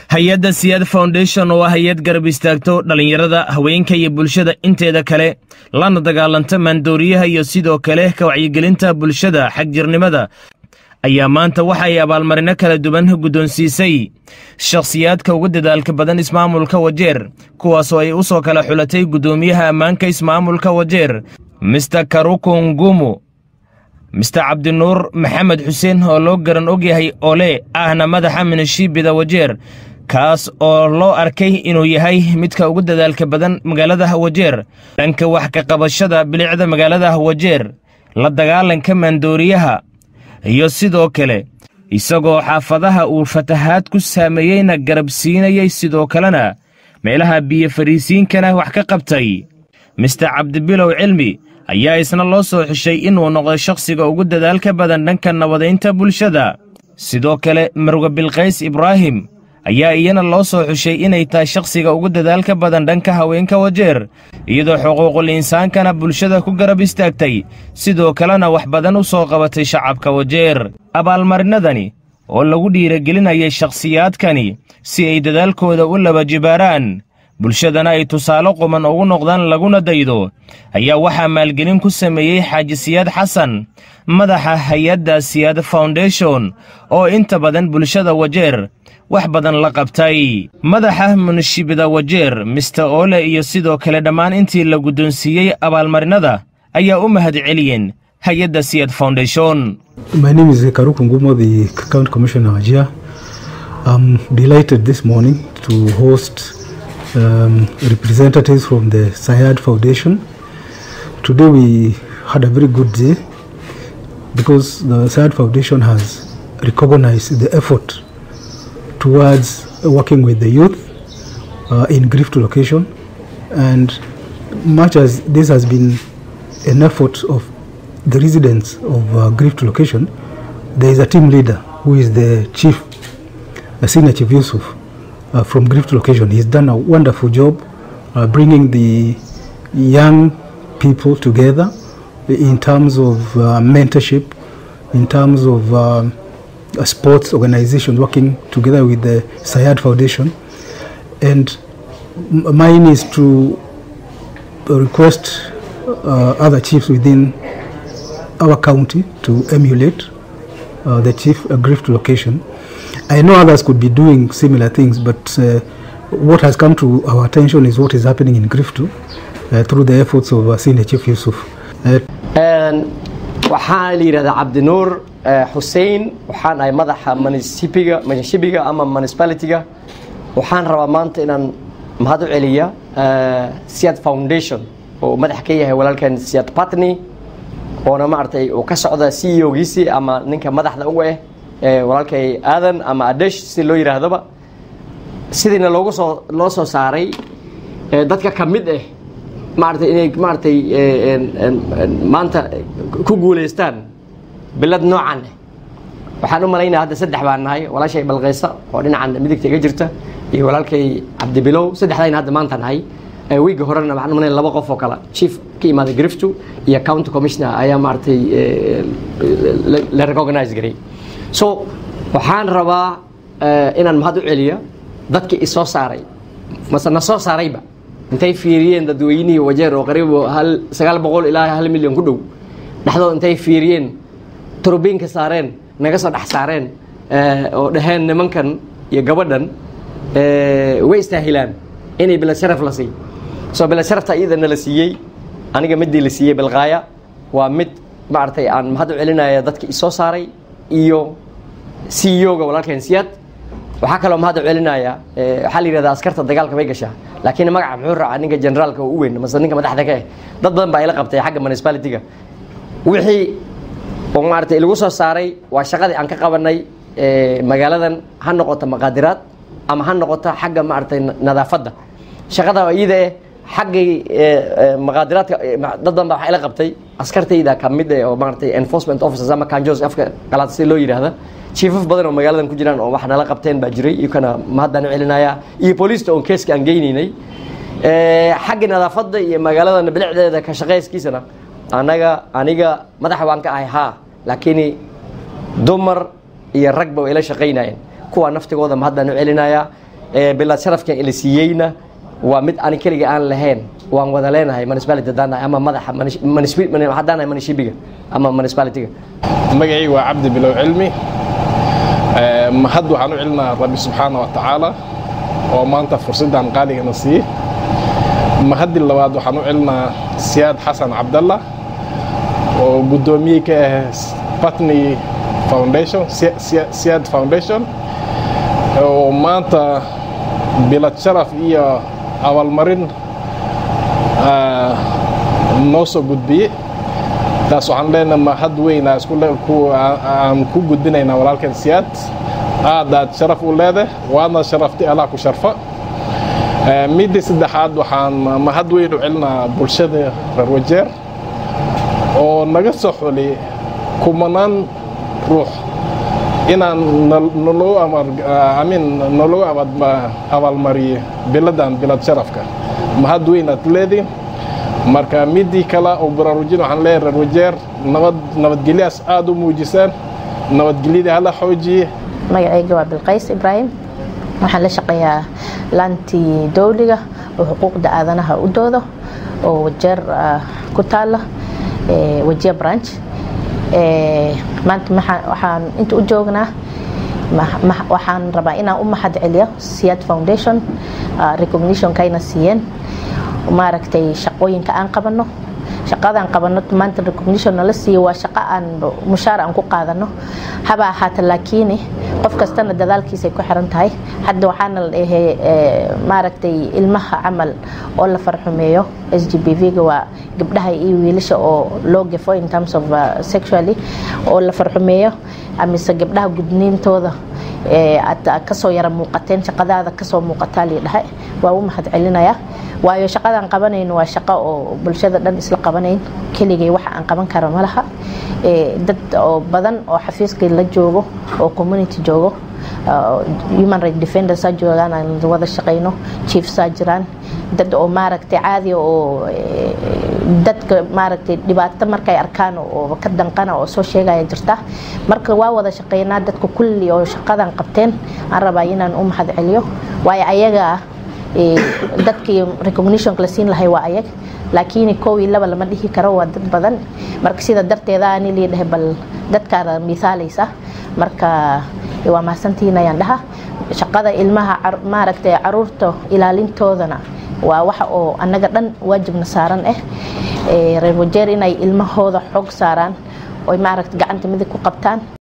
hay-adda siyaad foundation oo ah hay-ad garab istaagto dhallinyarada haweenka iyo bulshada inteeda kale lana dagaalanta maandooriyaha iyo sidoo kale ka wacyigelinta bulshada xagjirnimada ayaa maanta waxa ay abaalmarino kala duwan guddoonsiisay shakhsiyaadka ugu dadaalka badan ismaamulka wajeer kuwaasoo ay u soo kala xulatay guddoomiyaha ammaanka ismaamulka wajeer mister karuku ngumu mister cabdinuur maxamed xuseen oo loo garan ogyahay ole ahna madaxa minishiibida wajeer kaas oo loo arkay inuu yahay midka ugu dadaalka badan magaalada wajeer dhanka wax ka qabashada bilicda magaalada wajeer la dagaalanka maandooriyaha iyo sidoo kale isagoo xaafadaha uu fatahaad ku saameeyeyna garab siinayay sidoo kalena meelaha biyo fariisiinkana wax ka qabtay mister cabdibilow cilmi ayaa isna loo soo xishay inuu noqdo shakhsiga ugu dadaalka badan dhanka nabadaynta bulshada sidoo kale marwe bilkays ibraahim ayaa iyana loo soo xushay inay tahay shakhsiga ugu dadaalka badan dhanka haweenka wajeer iyadoo xuquuqul insaankana bulshada ku garab istaagtay sidoo kalena wax badan u soo qabatay shacabka wajeer abaalmarinadani oo lagu dhiiragelinayay shakhsiyaadkani si ay dadaalkooda u laba jibaaraan bulshadana ay tusaale quman ugu noqdaan laguna daydo ayaa waxaa maalgelin ku sameeyey xaaji siyaad xasan madaxa hay-adda siyaad foundation oo inta badan bulshada wajeer wax badan la qabtay madaxa munishibida wajeer mister ole iyo sidoo kale dhammaan intii la guddoonsiiyey abaalmarinada ayaa u mahad celiyeen hay-adda siyaad foundation My name is Karuku Ngumo, the County Commissioner Wajir. I'm delighted this morning to host um, representatives from the Sayad Foundation. Today we had a very good day because the Sayad Foundation has recognized the effort towards working with the youth uh, in grief to location and much as this has been an effort of the residents of uh, grief to location there is a team leader who is the chief the senior chief Yusuf uh, from grief to location he's done a wonderful job uh, bringing the young people together in terms of uh, mentorship in terms of um, a sports organization working together with the Sayad Foundation. And m- mine is to request uh, other chiefs within our county to emulate uh, the chief uh, grief to location. I know others could be doing similar things, but uh, what has come to our attention is what is happening in Griftu uh, through the efforts of uh, Senior Chief Yusuf. Uh, waxaa la yidhahdaa cabdinuur xuseen waxaan ahay madaxa munisipiga munishibiga ama municipalityga waxaan rabaa maanta inaan mahad u celiya siad foundation oo madax ka yahay walaalkan siad patney oona maaragtay uu ka socda c e ogiisii ama ninka madaxda uga ah ee walaalkay aadan ama adesh si loo yidhaahdaba sidiina loogu soo loo soo saaray ee dadka ka mid ah maaragtay inay maaragtay maanta ku guulaystaan bilad noocan ah waxaan u malaynaya hadda saddex baan nahay walaashay balqaysa oo dhinacan midigta iga jirta iyo walaalkay cabdibilow saddexdayna hadda maanta nahay wiigga horena waxaan u malaynaya laba qof oo kale chief ka imaaday griftu iyo county commissioner ayaa maaragtay la recognize garay so waxaan rabaa inaan mahad u celiya dadkii isoo saaray mase na soo saarayba intay fiiriyeen dadweynihii wajeer oo qariib hal sagaal boqol ilaa hal milyan ku dhow dhexdood intay fiiriyeen turubiinka saareen naga soo dhex saareen oo dhaheen nimankan iyo gabadhan way istaahilaan inay bilad sharaf la siiy soo bilad sharafta iyadana la siiyey aniga midii la siiyey bilqaaya waa mid maaragtay aan mahad u celinaya dadka isoo saaray iyo c e o-ga walaalkeen siyaad waxaa kaloo mahad u celinaya waxaa la yidhahdaa askarta dagaalka bay gashaa laakiin magaca muxuu raacaa ninka generaalka u weyn mase ninka madaxda ka ah dad badan baa ila qabtay xagga municipality-ga wixii oo maaragtay lagu soo saaray waa shaqadii aan ka qabanay magaaladan ha noqoto maqaadiraad ama ha noqoto xagga maaragtay nadaafadda shaqada iyada eh xaggay maqaadiraadka dad badan baa waxaa ila qabtay askartayda ka mid eh oo maaragtay enforcement officers ama kanjos afka qalaad si loo yidhaahda chiefaf badan oo magaaladan ku jiraan oo wax nala qabteen baa jiray iyokana mahaddaan u celinaya iyo booliista oon keeska aan geynaynay xagga nadaafadda iyo magaaladan bilicdeeda ka shaqayskiisana anaga aniga madaxa waan ka ahay haa laakiin dumar iyo ragba way ila shaqaynayeen kuwa naftigooda mahaddaan u celinaya bilad sharafkan ila siiyeyna waa mid ani keliga aan lahayn waan wada leenahay municipality haddaan nahay ama madaxa haddaan nahay munishibiga ama municipalityga magacayga waa cabdi bilow cilmi mahad waxaan u celinaa rabbi subxaana wa tacaala oo maanta fursaddan qaaligana siiyey mahaddi labaad waxaan u celinaa siyaad xasan cabdalla oo guddoomiye ka ah batney foundation siyaad foundation oo maanta bilad sharaf iyo abaalmarin noo soo gudbiyey taas waxaan leenahay mahad weyn aan ku gudbinaynaa walaalkan siyaad aad aad sharaf u leedahay waadna sharaftay allah ku sharfa midii saddexaad waxaan mahad weyn u celinaa bulshada reer wajeer oo naga soo xuli kumanaan ruux inaan naloo abaalmariyo biladan bilad sharafka mahad weyn aad leediin marka midii kale oo baraarujin waxaan leeyahay reer wajeer nabad nabadgelyaas aada u muujisaan nabadgelyadii hala xoojiye magacayga waa bilqays ibraahim waxaan la shaqeeyaa laantii dowliga oo xuquuqda aadanaha u doodo oo wajeer ku taala wajiya branch maanta waxaan inta u joognaa waxaan rabaa inaan u mahad celiyo siyaad foundation recognitionkayna siiyeen maaragtay shaqooyinka aan qabano shaqadaan qabano maanta recognition nala siiyo waa shaqo aan mushaar aan ku qaadano haba ahaata laakiin qof kastana dadaalkiisay ku xiran tahay hadda waxaana la dhahay maaragtay ilmaha camal oo la farxumeeyo s g b v-ga waa gabdhaha iyo wiilasha oo loo gafo in terms of sexually oo la farxumeeyo amise gabdhaha gudniintooda aad kasoo yara muuqateen shaqadaada kasoo muuqataa lii dhahay waa u mahad celinayaa waayo shaqadaan qabanayno waa shaqo oo bulshada dhan isla qabanayn keligay waxa aan qaban kara ma laha dad oo badan oo xafiiskii la joogo oo community joogo human right defendersaa joogaan aan wada shaqayno chiefsaa jiraan dad oo maaragtay caadi oo dadka maaragtay dhibaato markay arkaan oo ka danqana oo soo sheegaya jirta marka waa wada shaqeynaa dadka kulli oo shaqadan qabteen aan rabaa inaan u mahad celiyo waayo ayaga dadkii recognitionka la siin lahay waa ayag laakiin kow iyo laba lama dhihi karo waa dad badan marka sida darteeda ani liidhahay bal dadkaada misaalaysa marka waa mahadsantihiin ayaan dhaha shaqada ilmaha maaragtay caruurta ilaalintoodana waa waxa oo annaga dhan waajibna saaran ah reer wajeer inay ilmahooda xoog saaraan oy maaragta gacanta midig ku qabtaan